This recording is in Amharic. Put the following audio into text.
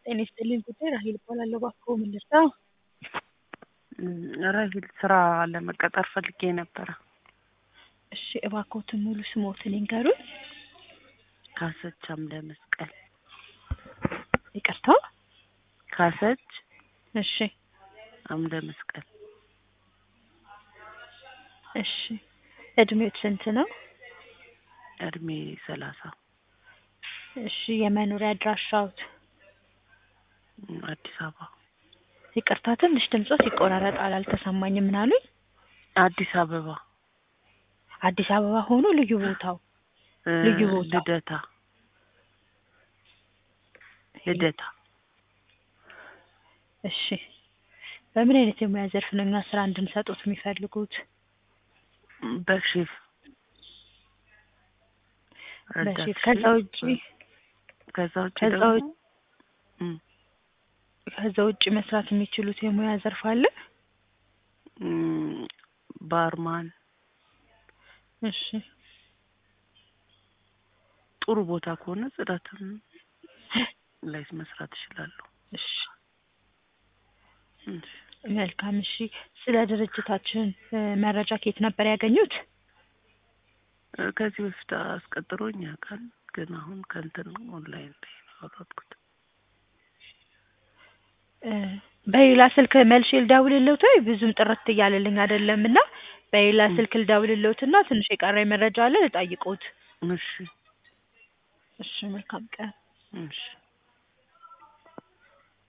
ጤና ይስጥልኝ ጉዳይ ራሄል እባላለሁ። እባክዎ ምን ልርዳዎ? ራሄል ስራ ለመቀጠር ፈልጌ ነበረ። እሺ እባክዎትን ሙሉ ስምዎትን ይንገሩኝ? ካሰች አምደ መስቀል። ይቅርታ? ካሰች እሺ አምደ መስቀል። እሺ እድሜዎት ስንት ነው? እድሜ ሰላሳ እሺ የመኖሪያ አድራሻዎት? አዲስ አበባ። ይቅርታ ትንሽ ድምጾት ይቆራረጣል አልተሰማኝም። ምን አሉኝ? አዲስ አበባ አዲስ አበባ ሆኖ ልዩ ቦታው? እ ልዩ ቦታ? ልደታ ልደታ። እሺ በምን አይነት የሙያ ዘርፍ ነው እኛ ስራ እንድንሰጥዎት የሚፈልጉት? በሼፍ ረዳት በሼፍ ከዛ ውጪ ከዛ ውጪ ከዛ ደግሞ ውጪ እም ከዛ ውጪ መስራት የሚችሉት የሙያ ዘርፍ አለ? እም ባርማን እሺ ጥሩ ቦታ ከሆነ ጽዳትም ላይ መስራት እችላለሁ። እሺ እሺ መልካም እሺ ስለ ድርጅታችን እ መረጃ ከየት ነበር ያገኙት? እ ከዚህ በፊት አስቀጥሮኝ ያውቃል ግን አሁን ከእንትን ኦንላይን ላይ ነው ያወረድኩት። እ በሌላ ስልክ መልሼ ልደውልልዎት ወይ ብዙም ጥርት እያለልኝ አይደለም እና በሌላ እም ስልክ ልደውልልዎት እና ትንሽ የቀረኝ መረጃ አለ ልጠይቅዎት? እሺ እሺ መልካም ቀን። እሺ